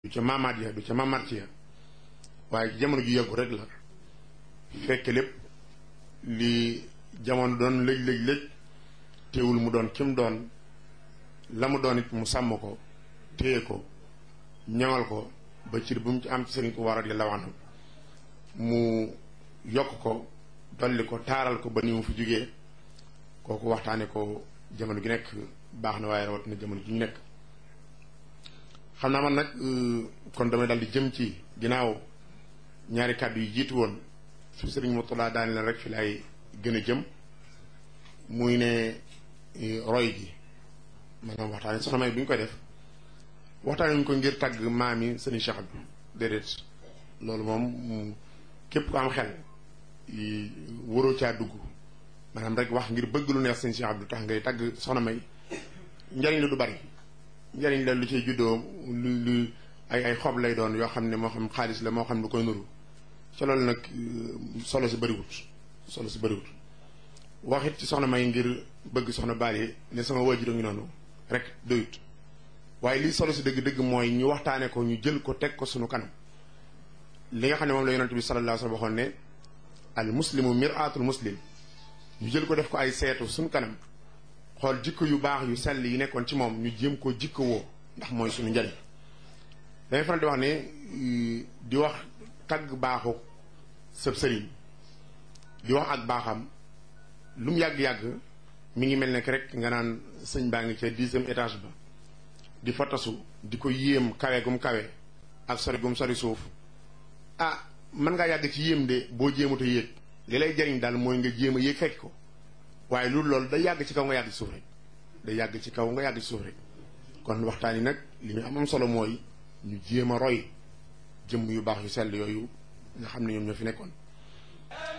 du ca maamaat ya du ca maamaat ya waaye jamono ju yàggu rek la fekk lépp li jamono doon lëj lëj lëj teewul mu doon kim doon la mu doon it mu sàmm ko téye ko ñaŋal ko ba cir bu mu ci am ci sëriñ ko war a di lawanam mu yokk ko dolli ko taaral ko ba ni mu fi jógee kooku waxtaane ko jamono gi nekk baax na waaye rawatina jamono ji ñu nekk xam naa man nag kon damay dal di jëm ci ginnaaw ñaari kàddu yi jiitu woon su sëriñ Murtada daani leen rek fi lay gën a jëm muy ne roy gi maanaam waxtaane soxna may bu ñu koy def waxtaane ñu ko ngir tàgg maam yi sëriñ Cheikh Abdou déedéet loolu moom képp ku am xel waroo caa dugg maanaam rek wax ngir bëgg lu neex sëriñ Cheikh Abdou tax ngay tàgg soxna may njariñ la du bari njariñ la lu cay juddoo lu lu ay ay xob lay doon yoo xam ne moo xam xaalis la moo xam lu koy nuru ca loolu nag solo si bëriwut solo si bëriwut waxit ci soxna may ngir bëgg soxna baale ne sama waajur a ngi noonu rek doyut waaye lii solo si dëgg-dëgg mooy ñu waxtaane ko ñu jël ko teg ko sunu kanam li nga xam ne moom la yonent bi sallallahu alayhi wa sallam waxoon ne al muslimu mir'atul muslim ñu jël ko def ko ay seetu sunu kanam xool jikko yu baax yu sell yi nekkoon ci moom ñu jéem koo jikko woo ndax mooy suñu njariñ dangay faral di wax ne di wax tagg baaxu sëb sëriñ di wax ak baaxam lu mu yàgg-yàgg mi ngi mel ne rek nga naan sëñ baa ngi ca dixième étage ba di fa tasu di ko yéem kawe gum kawe ak sori gum sori suuf ah mën ngaa yàgg ci yéem de boo jéemut a yéeg li lay jariñ daal mooy nga jéem a yéeg fekk ko waaye loolu loolu day yàgg ci kaw nga yàgg ci suuf rek day yàgg ci kaw nga yàgg ci suuf rek kon waxtaan yi nag li ñu am am solo mooy ñu jéem a roy jëmm yu baax yu sell yooyu nga xam ne ñoom ñoo fi nekkoon